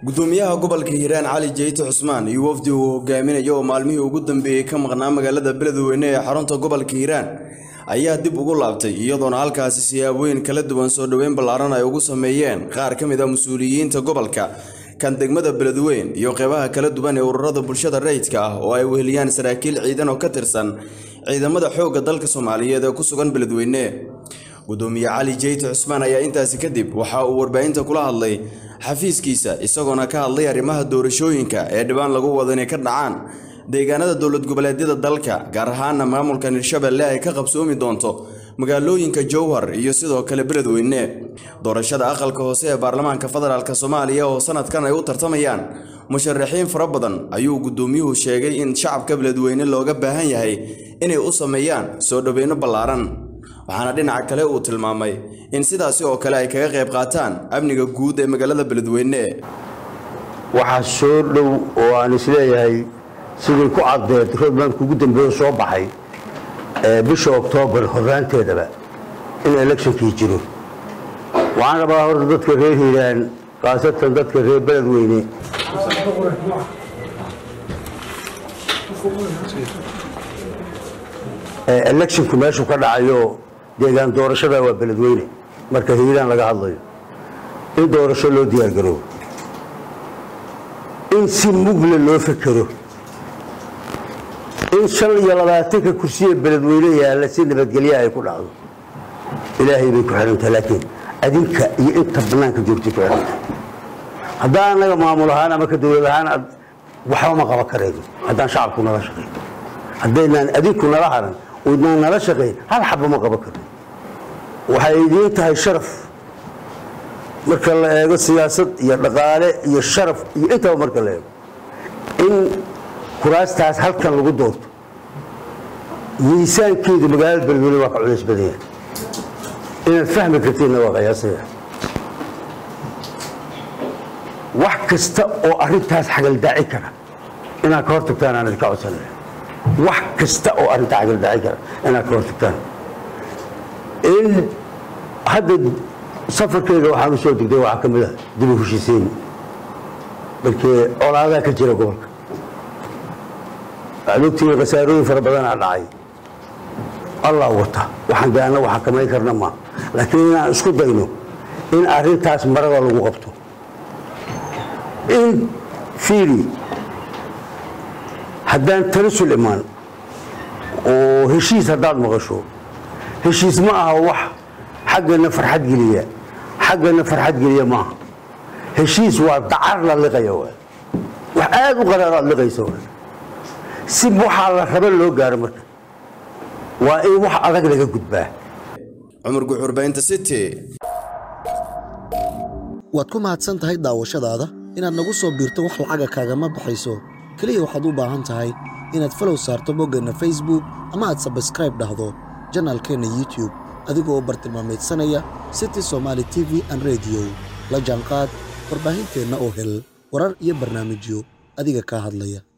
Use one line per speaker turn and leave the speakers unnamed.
gudoomiyaha gobolka hiiraan cali jeyte cusmaan iyo wafdi uu hogaaminayo oo maalmihii ugu dambeeyey ka maqnaa magaalada beledweyne ee xarunta gobolka hiiraan ayaa dib ugu laabtay iyadoona halkaasi siyaabooyin kala duwan soo dhoweyn ballaaran ay ugu sameeyeen qaar ka mid a mas-uuliyiinta gobolka kan degmada beledweyn iyo qeybaha kala duwan ee ururada bulshada rayidka ah oo ay weheliyaan saraakiil ciidan oo ka tirsan ciidamada xoogga dalka soomaaliyeed ee ku sugan beledweyne gudoomiye cali jeyte cusmaan ayaa intaasi kadib waxa uu warbaahinta kula hadlay xafiiskiisa isagoona ka hadlay arrimaha doorashooyinka ee dhibaan lagu wado inay ka dhacaan deegaanada dowlad goboleedyada dalka gaar ahaana maamulkan hirshabelle ay ka qabsoomi doonto magaalooyinka jowhar iyo sidoo kale beledweyne doorashada aqalka hoose ee baarlamaanka federaalk soomaaliya oo sanadkan ay u tartamayaan musharaxiin fara badan ayuu gudoomiyuhu sheegay in shacabka beledweyne looga baahan yahay inay u sameeyaan soo dhoweyno ballaaran waxaana dhinaca kale uu tilmaamay in sidaasi oo kale ay kaga qayb qaataan amniga guud ee magaalada beledweyne
waxaa soo dhow oo aan isleeyahay sidii ku caddeed roadmanka ugu dambeeyo soo baxay bisha oktoobar horaanteedaba in electionkii jiro waxaan rabaa horta dadka reer hiiraan khaasatan dadka reer beledweyne electionku meeshuu ka dhacayo deegaan doorashada waa beledweyne marka hiiraan laga hadlayo in doorasho loo diyaargaroobo in si mugle loo fekero in shan iyo labaatanka kursiya beledweyne yaalla si nabadgelya ay ku dhacdo ilaahay bay ku xidhantaha laakiin adinka iyo inta bannaanka joogtay ku xidhanta haddaan annaga maamul ahaan ama ka dowlad ahaan waxba ma qaban karayno haddaan shacabku nala shaqayn haddaynaan adinku nala haran oydnaan nala shaqayn hal xaba ma qaban karno waxay idiin tahay sharaf marka la eego siyaasad iyo dhaqaale iyo sharaf iyo intaba marka la eego in kuraastaas halkan lagu doorto miisaankeedu magaalada beledweyne waa ka culays badan yahay inaad fahmi kartiinna waa qiyaasaya wax kasta oo arrintaas xagaldaaci kara inaad ka hortagtaan aan idinka codsanaya wax kasta oo arrintaa xagaldaaci kara inaad ka hortagtaan in hadda safarkeyga waxaan u soo degday waxaa ka mid ah dib u heshiisiin markii colaadaa ka jira gobolka waxaad ogtihiin khasaarooyin fara badanaa dhacay allah wata waxaan de annagu xakamayn karna maa laakiin inaan isku dayno in arrintaas marada lagu qabto in fiili haddaan tanasul imaan oo heshiis haddaad maqasho heshiis ma aha wax xaggana farxad geliya xaggana farxad geliya maaha heshiis waa dacar la liqaya waay wax aada u qaraar aad liqaysa waay si waxaa la raba loo gaaro marka waa in wax adag laga gudbaa
cumar guxurbaynta city
waad ku mahadsan tahay daawashadaada inaad nagu soo biirto wax lacaga kaagama baxayso keliya waxaad u baahan tahay inaad falow saarto boggeenna facebook ama aad sabskraib dhahdo janaalkeenna youtub adigoo bartilmaameedsanaya city somaali t v an rediyo la jaanqaad warbaahinteenna oo hel warar iyo barnaamijyo adiga kaa hadlaya